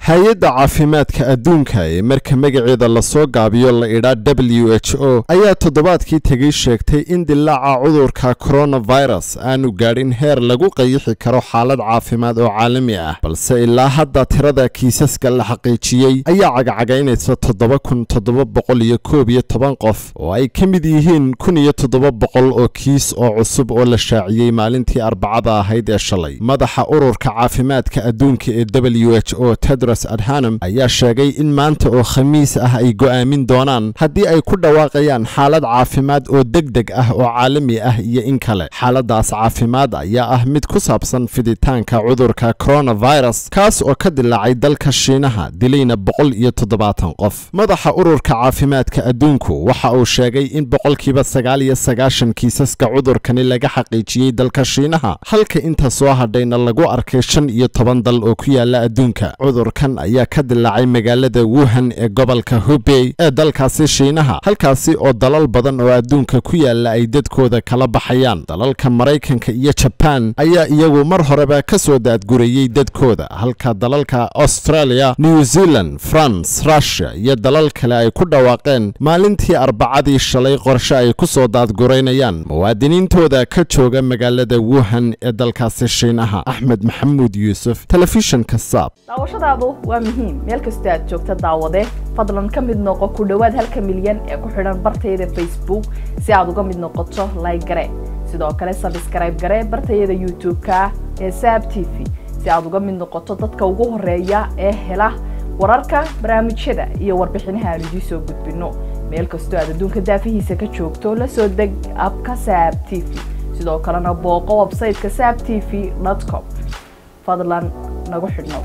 hay-adda caafimaadka adduunka ee marka magaceeda lasoo gaabiyo la idhaa w h o ayaa toddobaadkii tegey sheegtay in dilaaca cudurka coronavirus aanu gaadhin heer lagu qayixi karo xaalad caafimaad oo caalami ah balse ilaa hadda tirada kiisaska la xaqiijiyey ayaa cagcagaynaysa toddoba kun toddoba boqol iyo koob iyo toban qof oo ay ka mid yihiin kun iyo toddoba boqol oo kiis oo cusub oo la shaaciyey maalintii arbacada ahayd ee shalay madaxa ururka caafimaadka adduunka ee w h o tedros adhanam ayaa sheegay in maanta oo khamiis ah ay go'aamin doonaan haddii ay ku dhawaaqayaan xaalad caafimaad oo deg deg ah oo caalami ah iyo in kale xaaladaas caafimaad ayaa ah mid ku saabsan fiditaanka cudurka coronavirus kaas oo ka dilaacay dalka shiinaha dilayna boqol iyo toddobaatan qof madaxa ururka caafimaadka adduunku waxa uu sheegay in boqolkiiba sagaal iyo sagaashan kiisaska cudurkani laga xaqiijiyey dalka shiinaha halka inta soo hadhayna lagu arkay shan iyo toban dal oo ku yaala adduunka cudurkan ayaa ka dilaacay magaalada wuhan ee gobolka hubey ee dalkaasi shiinaha halkaasi oo dalal badan oo adduunka ku yaala ay dadkooda kala baxayaan dalalka maraykanka iyo jabaan ayaa iyagu mar horeba ka soo daadgurayey dadkooda halka dalalka australia new zealand france rushia iyo dalal kale ay ku dhawaaqeen maalintii arbacadii shalay qorshe ay ku soo daadguraynayaan muwaadiniintooda ka jooga magaalada wuhan ee dalkaasi shiinaha axmed maxamuud yuusuf telefishinka saab daawashadaadu waa muhiim meel kastoo aad joogta daawade fadlan ka mid noqo ku dhowaad halka milyan ee ku xidhan bartayada facebook si aad uga mid noqoto layg gare sidoo kale sabskrayb gare bartayada youtube-ka ee saab t v si aad uga mid noqoto dadka ugu horeeya ee hela wararka barnaamijyada iyo warbixinaha aan idiin soo gudbino meel kastoo aad adduunka daafihiisa ka joogto la soo deg abka saab t v sidoo kalena booqo websayteka saab t v com fadlan nagu xidhnow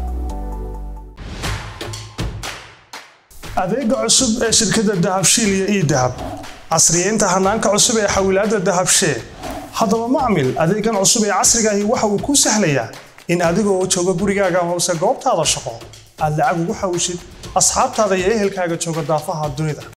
adeega cusub ee shirkadda dahabshiil iyo ii dahab casriyeynta hanaanka cusub ee xawilaadda dahabshee haddaba macmil adeegan cusub ee casrigaahi waxa uu kuu sahlayaa in adigoo jooga gurigaaga hoose goobtaada shaqo aad lacag ugu xawishid asxaabtaada iyo ehelkaaga jooga daafaha dunida